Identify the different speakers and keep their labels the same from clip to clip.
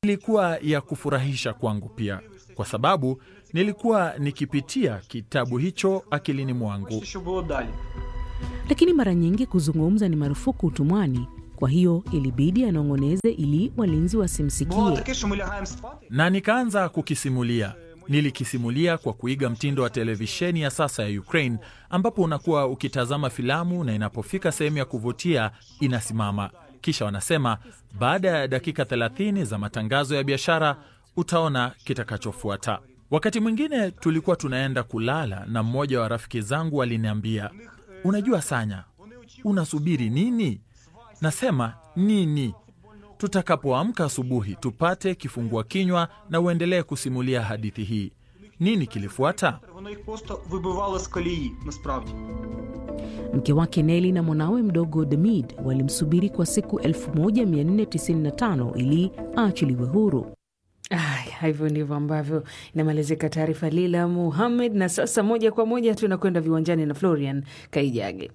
Speaker 1: ilikuwa ya kufurahisha kwangu pia, kwa sababu nilikuwa nikipitia kitabu hicho akilini mwangu.
Speaker 2: Що було далі?
Speaker 3: Lakini mara nyingi kuzungumza ni marufuku utumwani, kwa hiyo ilibidi anong'oneze ili walinzi
Speaker 2: Було
Speaker 3: wasimsikie.
Speaker 2: таке, що ми лягаємо спати.
Speaker 1: na nikaanza kukisimulia. Nilikisimulia kwa kuiga mtindo wa televisheni ya sasa ya Ukraine, ambapo unakuwa ukitazama filamu na inapofika sehemu ya kuvutia inasimama, kisha wanasema baada ya dakika 30 za matangazo ya biashara utaona kitakachofuata. Wakati mwingine tulikuwa tunaenda kulala na mmoja wa rafiki zangu aliniambia, unajua Sanya, unasubiri nini? Nasema nini? Tutakapoamka asubuhi tupate kifungua kinywa na uendelee kusimulia hadithi hii. Nini kilifuata?
Speaker 2: Воно їх просто вибивало з колії, насправді.
Speaker 3: Mke wake Neli na mwanawe mdogo Demid walimsubiri kwa siku 1495 ili aachiliwe huru.
Speaker 4: Aya, hivyo ndivyo ambavyo inamalizika taarifa Lila Muhamed. Na sasa moja kwa moja tunakwenda viwanjani na Florian Kaijage.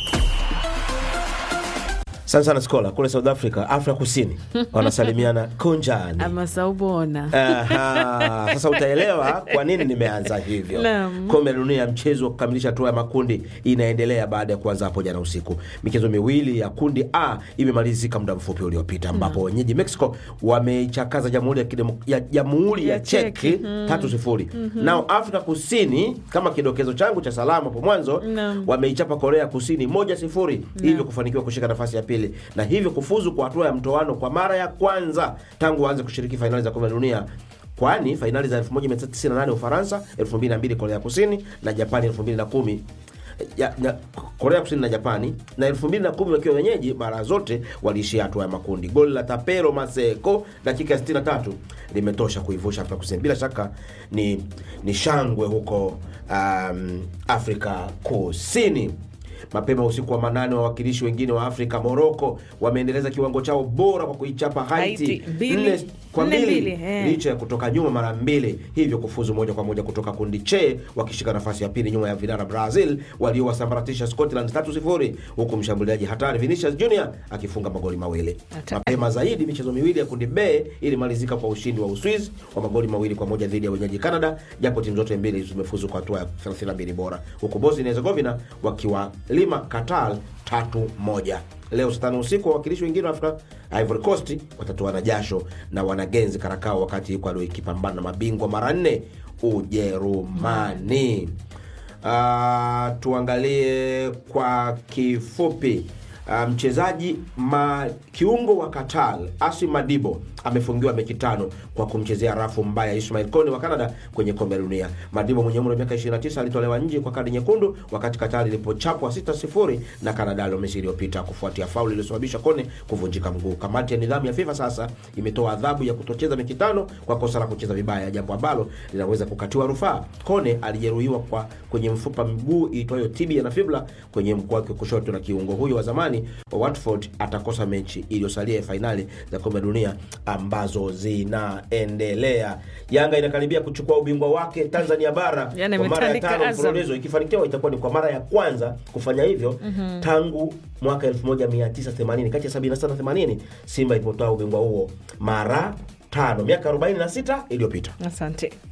Speaker 5: Asante sana Skola. Kule South Africa, Afrika Kusini wanasalimiana kunjani.
Speaker 4: ama saubona
Speaker 5: Aha, sasa utaelewa kwa nini nimeanza hivyo.
Speaker 4: Naam.
Speaker 5: Kombe la dunia ya mchezo wa kukamilisha hatua ya makundi inaendelea baada ya kuanza hapo jana usiku. Michezo miwili ya kundi A imemalizika muda mfupi uliopita, ambapo wenyeji Mexico wameichakaza jamhuri ya, kidemo- ya, jamhuri ya
Speaker 4: Ya Cheki.
Speaker 5: Cheki tatu sifuri. Nao Afrika Kusini, kama kidokezo changu cha salamu hapo mwanzo,
Speaker 4: Naam.
Speaker 5: wameichapa Korea Kusini moja sifuri, hivyo kufanikiwa kushika nafasi ya pili na hivyo kufuzu kwa hatua ya mtoano kwa mara ya kwanza tangu waanze kushiriki fainali za kombe la dunia kwani fainali za 1998 Ufaransa, 2002 Korea Kusini na Japani 2010 ya, ya, Korea Kusini na Japani na 2010 wakiwa wenyeji, mara zote waliishia hatua ya makundi. Goli la Tapero Maseko dakika ya 63 limetosha kuivusha Afrika Kusini. Bila shaka ni, ni shangwe huko um, Afrika Kusini. Mapema usiku wa manane, wawakilishi wengine wa Afrika Moroko wameendeleza kiwango chao bora kwa kuichapa Haiti
Speaker 4: Haiti, mbili-
Speaker 5: nne kwa
Speaker 4: nne
Speaker 5: mbili
Speaker 4: mbili, eh.
Speaker 5: licha ya kutoka nyuma mara mbili, hivyo kufuzu moja kwa moja kutoka kundi che wakishika nafasi ya pili nyuma ya vinara Brazil waliowasambaratisha Scotland 3-0 huku mshambuliaji hatari Vinicius Junior akifunga magoli mawili.
Speaker 4: Hata-
Speaker 5: Mapema zaidi michezo miwili ya kundi B ilimalizika kwa ushindi wa Uswiz wa magoli mawili kwa moja dhidi ya wenyeji Canada, japo timu zote mbili zimefuzu kwa hatua ya 32 bora, huku Bosnia na Herzegovina wakiwalima Qatar tatu moja. Leo saa tano usiku wawakilishi wengine wa Afrika Ivory Coast watatoana jasho na wanagenzi Karakao, wakati Ecuador ikipambana na mabingwa mara nne Ujerumani. Ah, tuangalie kwa kifupi Ah, mchezaji ma kiungo wa Qatar Asi Madibo amefungiwa mechi tano kwa kumchezea rafu mbaya Ismail Kone wa Canada kwenye kombe la dunia. Madibo mwenye umri wa miaka 29 alitolewa nje kwa kadi nyekundu wakati Qatar ilipochapwa 6-0 na Canada Alhamisi iliyopita kufuatia fauli iliyosababisha Kone kuvunjika mguu. Kamati ya nidhamu ya FIFA sasa imetoa adhabu ya kutocheza mechi tano kwa kosa la kucheza vibaya, jambo ambalo linaweza kukatiwa rufaa. Kone alijeruhiwa kwa kwenye mfupa mguu iitwayo tibia na fibula kwenye mguu wake wa kushoto, na kiungo huyo wa zamani wa Watford atakosa mechi iliyosalia ya fainali za kombe la dunia ambazo zinaendelea. Yanga inakaribia kuchukua ubingwa wake Tanzania bara
Speaker 4: Yaani
Speaker 5: kwa mara ya
Speaker 4: ametandika
Speaker 5: tano
Speaker 4: Azam.
Speaker 5: mfululizo. Ikifanikiwa itakuwa ni kwa mara ya kwanza kufanya hivyo tangu mwaka 1980 kati ya 77 na 80 Simba ilipotoa ubingwa huo mara tano miaka 46 iliyopita.
Speaker 4: Asante.